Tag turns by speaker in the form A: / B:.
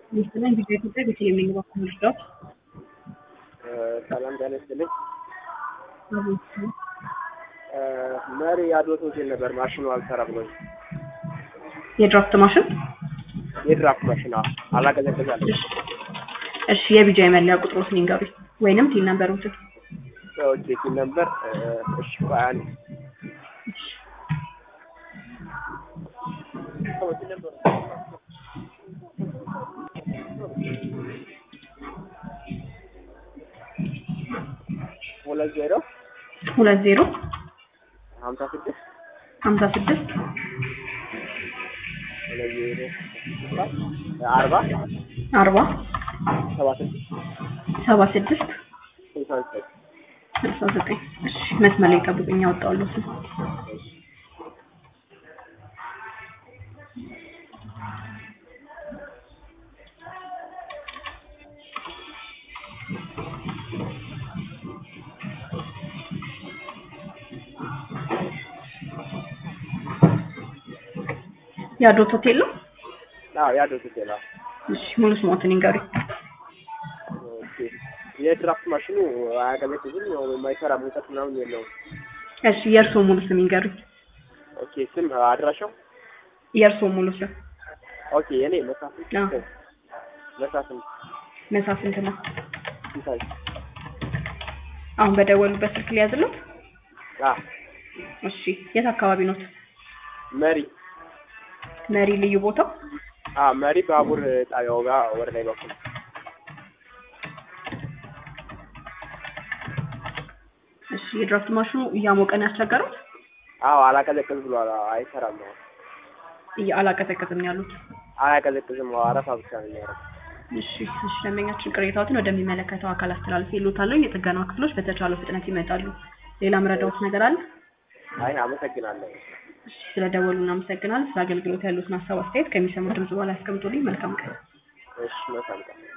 A: ይስጥልኝ ቪዲዮ ኢትዮጵያ ቤተልሔም ነኝ በኩል ልርዳዎት?
B: ሰላም ጤና ይስጥልኝ።
A: አቤት
B: መሪ አድወት ሆቴል ነበር ማሽኑ አልሰራ ብሎኝ
A: የድራፍት ማሽን
B: የድራፍት ማሽን አዎ፣ አላቀዘቅዛለ
A: እሺ የቢጃይ መለያ ቁጥሮትን ይንገሩኝ ወይንም ቲን ነምበሮትን
B: ኦኬ ሲል ነበር እሺ ቆይ አንድ ሁለት ዜሮ
A: ሁለት ዜሮ
B: ሀምሳ ስድስት
A: ሀምሳ ስድስት
B: ሁለት ዜሮ አርባ
A: አርባ
B: ሰባ ስድስት
A: ሰባ ስድስት
B: ስልሳ ዘጠኝ
A: ስልሳ ዘጠኝ እሺ መስመር ላይ ጠብቁኝ ያወጣዋለሁ ስም የአዶት ሆቴል ነው
B: አዎ ያድወት ሆቴል አዎ
A: እሺ ሙሉ ስሞትን ይንገሩኝ
B: ኦኬ የድራፍት ማሽኑ አያቀዘቅዝም ያው የማይሰራ ሙቀት ምናምን የለውም
A: እሺ የእርስዎ ሙሉ ስም ይንገሩኝ
B: ኦኬ ስም አድራሻው
A: የእርስዎ ሙሉ ስም
B: ኦኬ የኔ መሳፍንት
A: አዎ።
B: መሳፍንት
A: መሳፍንት ነው
B: ሲሳይ
A: አሁን በደወሉበት ስልክ ሊያዝለው
B: አ
A: እሺ የት አካባቢ ኖት
B: መሪ
A: መሪ ልዩ ቦታው
B: አ መሪ ባቡር ጣቢያው ጋር ወደ ላይ በኩል
A: እሺ የድራፍት ማሽኑ እያሞቀን ያስቸገረው
B: አዎ አላቀዘቅዝ ብሏል አዎ፣ አይሰራም አዎ
A: እያ አላቀዘቀዝም ነው ያሉት
B: አያቀዘቅዝም አዎ አረፋ ብቻ ነው የሚያደርገው
A: እሺ እሺ ደንበኛችን ቅሬታዎትን ወደሚመለከተው አካል አስተላልፍ ይሉታለሁ የጥገና ክፍሎች በተቻለው ፍጥነት ይመጣሉ ሌላ ምረዳዎት ነገር አለ
B: አይ አመሰግናለሁ
A: እሺ ስለደወሉ እናመሰግናለን ስለ አገልግሎት ያሉትን ሀሳብ አስተያየት ከሚሰሙት ድምጽ በኋላ ያስቀምጡልኝ መልካም ቀን
B: እሺ መልካም ቀን